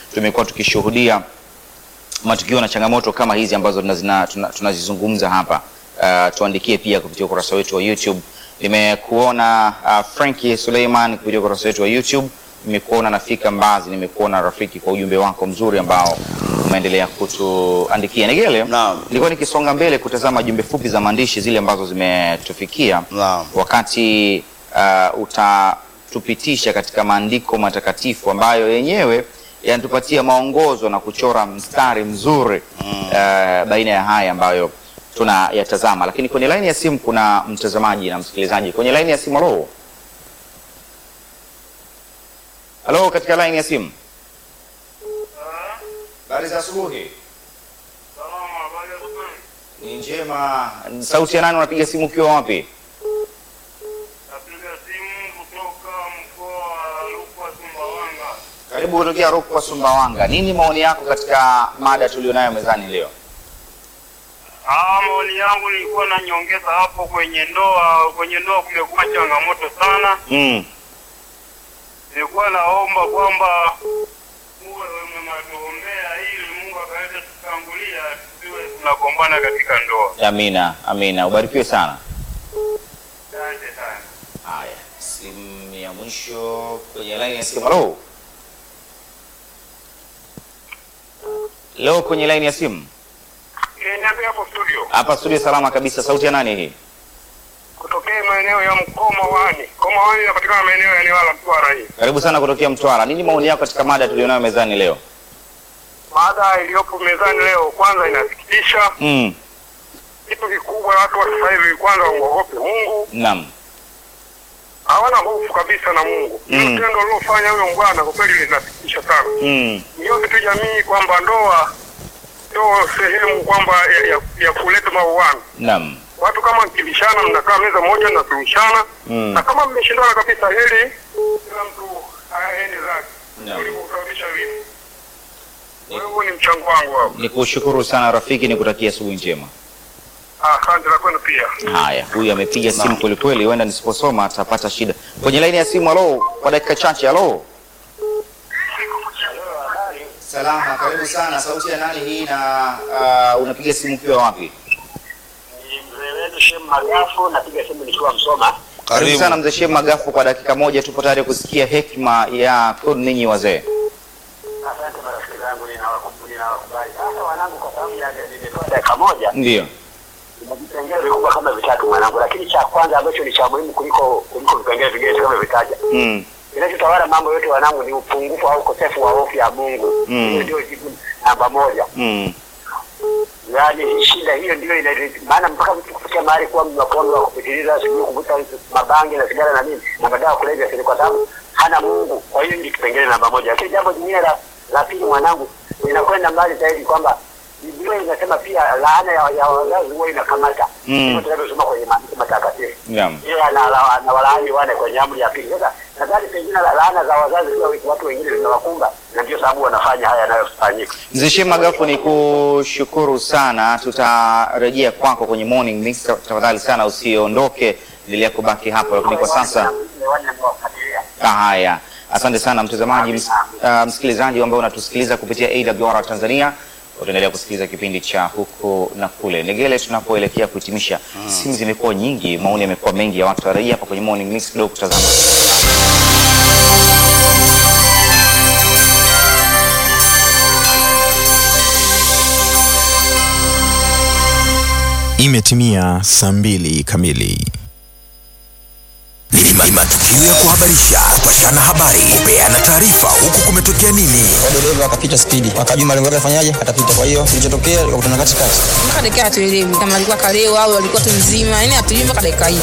tumekuwa tukishuhudia matukio na changamoto kama hizi ambazo tunazina- tuna- tunazizungumza hapa. Uh, tuandikie pia kupitia ukurasa wetu wa YouTube. Nimekuona uh, Frankie Suleiman kupitia ukurasa wetu wa YouTube. Nimekuona Nafika Mbazi, nimekuona Rafiki kwa ujumbe wako mzuri ambao umeendelea kutuandikia. Negele, Naam. nilikuwa nikisonga mbele kutazama jumbe fupi za maandishi zile ambazo zimetufikia Naam. wakati uh, utatupitisha katika maandiko matakatifu ambayo yenyewe yanatupatia maongozo na kuchora mstari mzuri uh, baina ya haya ambayo tunayatazama. Lakini kwenye laini ya simu kuna mtazamaji na msikilizaji kwenye laini ya simu. Halo, halo, katika laini ya simu. Habari za asubuhi. Ni njema. Sauti ya nani? Unapiga simu ukiwa wapi? Napiga simu kutoka mkoa wa Rukwa, Sumbawanga. Karibu kutokea Rukwa, Sumbawanga. Nini maoni yako katika mada tulionayo mezani leo? Ah, maoni yangu nilikuwa na nyongeza hapo kwenye ndoa. Kwenye ndoa kumekuwa changamoto sana. Mm. Nilikuwa naomba kwamba muwe mnatuombea ili Mungu akaweze kutangulia, tusiwe tunagombana katika ndoa. Amina, amina. Ubarikiwe sana. Asante sana. Haya, simu ya mwisho kwenye laini ya simu. Halo, leo kwenye laini ya simu Eh, niambie hapo studio. hapa studio, salama kabisa. Sauti ya nani hii? Kutokea maeneo ya Mkoma Wani. Mkoma Wani inapatikana maeneo ya Newala Mtwara hii. Karibu sana kutokea Mtwara. Nini maoni yako katika mada tulionayo mezani leo? Mada iliyopo mezani leo kwanza inasikitisha. Mm. Kitu kikubwa watu wa sasa hivi kwanza waogope Mungu, Naam. hawana hofu kabisa na Mungu. Hilo Mm. tendo lilofanya huyo bwana kwa kweli linasikitisha sana. Mm. Yote tu jamii kwamba ndoa sio sehemu kwamba ya, ya, ya kuleta mauano. Naam. Watu kama mkibishana, mnakaa meza moja mnasuluhishana, Mm. na kama mmeshindana kabisa, heri kila mtu aende zake Naam. kuliko kusababisha vitu. Kwa hiyo huo ni mchango wangu hapo. Nikushukuru sana rafiki, nikutakia asubuhi njema. Asante na kwenu pia. Haya, huyu amepiga simu kweli kweli, huenda nisiposoma atapata shida. Kwenye laini ya simu, halo, kwa dakika chache. Halo, salama, karibu sana. Sauti ya nani hii na uh, unapiga simu ukiwa wapi? Ni mzee wetu Shem Magafu, napiga simu nikiwa Msoma. Karibu sana mzee Sheikh Magafu, kwa dakika moja tupo tayari kusikia hekima ya kwenu ninyi wazee. Asante marafiki zangu, ninawakum- ninawakubali. Sasa wanangu, kwa sababu ya nimetoa dakika moja, Ndio. ina vipengele vikubwa kama vitatu mwanangu, lakini cha kwanza ambacho ni cha muhimu kuliko kuliko vipengele vingine kama vitaja, Mm. kinachotawala mambo yote wanangu ni upungufu au ukosefu wa hofu ya Mungu. Mm. Hiyo ndio jibu namba moja. Mm. Yaani shida hiyo ndio ina maana mpaka mtu kufikia mahali kuwa mnapombe wa kupitiliza, sijui kuvuta mabangi na sigara na nini na madawa ya kulevya, si kwa sababu hana Mungu. Kwa hiyo ndio kipengele namba moja. Lakini jambo jingine la, la pili mwanangu, linakwenda mbali zaidi kwamba Biblia inasema pia laana ya, ya wazazi huwa inakamata Mm. hivyo tunavyosoma kwenye maandiko matakatifu. Naam. Yeye ana- anawalaani wane kwenye amri ya pili. Sasa nadhani pengine la- laana za wazazi pia watu wengine zinawakumba, na ndio sababu wanafanya haya yanayofanyika. Mzee Sheikh Magafu, ni kushukuru sana. Tutarejea kwako kwenye morning mix. Tafadhali sana usiondoke, endelea kubaki hapo, lakini kwa sasa Ah, Haya, asante sana mtazamaji, ms uh, msikilizaji ambaye unatusikiliza kupitia AWR Tanzania. Utaendelea kusikiliza kipindi cha huku na kule. Negele, tunapoelekea kuhitimisha, simu zimekuwa nyingi, maoni yamekuwa mengi ya watu. Tarajia hapa kwenye morning mix kidogo kutazama Imetimia saa mbili kamili. Ni ma- matukio ya kuhabarisha, kupashana habari, kupeana taarifa, huku kumetokea nini. dereva akapita spidi, akajua malengo yake afanyaje, atapita. Kwa hiyo kilichotokea, akakutana katikati. mpaka dakika hatuelewi kama alikuwa kalewa au alikuwa tu mzima, yani hatuelewi mpaka dakika hii.